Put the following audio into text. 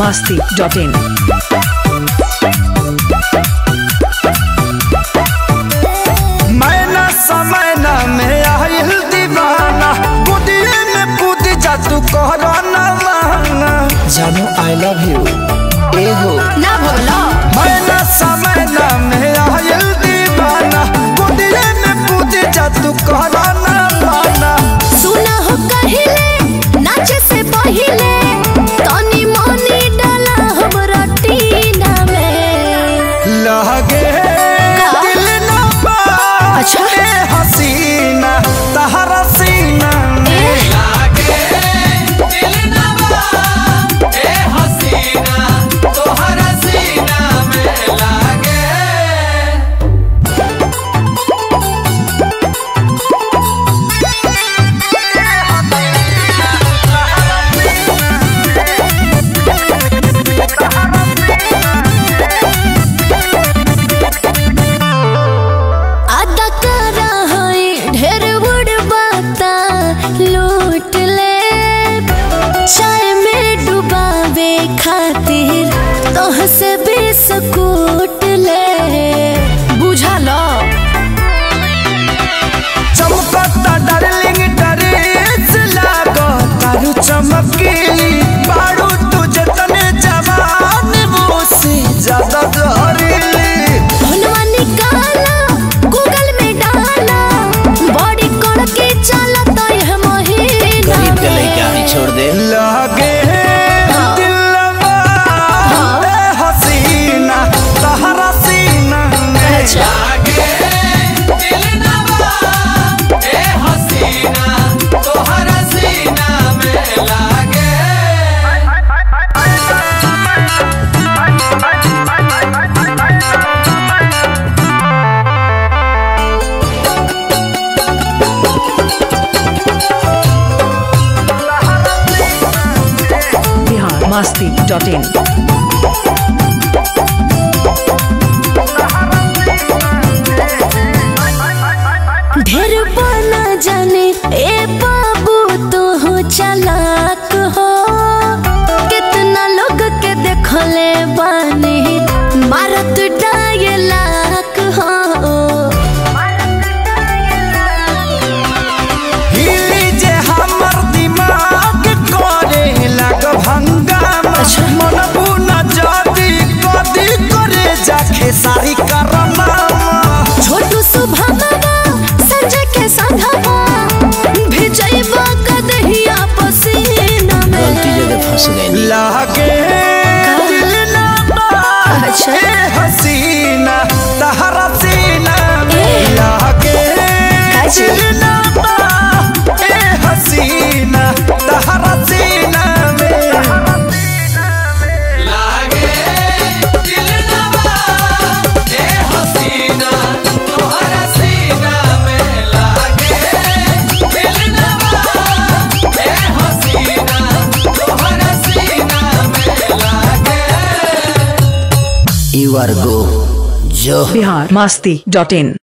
masti.in. मैना समय ना में आयल दीवाना कुदिए में कूद जा तू कहरा ना माना जानू आई लव यू ए हो ना भोलो मैना समय ना में आयल दीवाना कुदिए में कूद जा तू कहरा ना माना सुना हो कहिले नाचे से पहिले तनी मनी डाला हमरा टीना में लगे दिल ना बा अच्छा। ए हसीना तहरा सीना में आदा करा है ढेर बड़ बाता लूट ले चाय में डुबावे खातिर तोह से बिस्कुट ले बुझा लो चमकता डार्लिंग ड्रेस लागो तारू चमकीली बारू तुझे तने जवान मुझसे ज्यादा जहरीली फोनवा निकाला गूगल में डाला बॉडी कर के चला तो यह महीना में छोड़ दे लगे हाँ। दिलवा हाँ। ए हसीना तहरा सीना में अच्छा Bihar masti.in. ढेर बना जाने ए बाबू तो हो चालाक हो कितना लोग के देखले बानी मारत डायलाक हो हिली जे हमर दिमाग करे लग भंगामा मन बुना जादी कदी करे जाके सारी करनामा छोटू सुभावा संजय के संघवा भिजैबा कदहिया पसीना गलती में जगह फंस गई लागे दिल ना बात अच्छा। ए हसीना तहरा सीना में ए। लागे काची? दिल ना बात ए हसीना तहरा सीना में यू आर गो जो Bihar masti.in.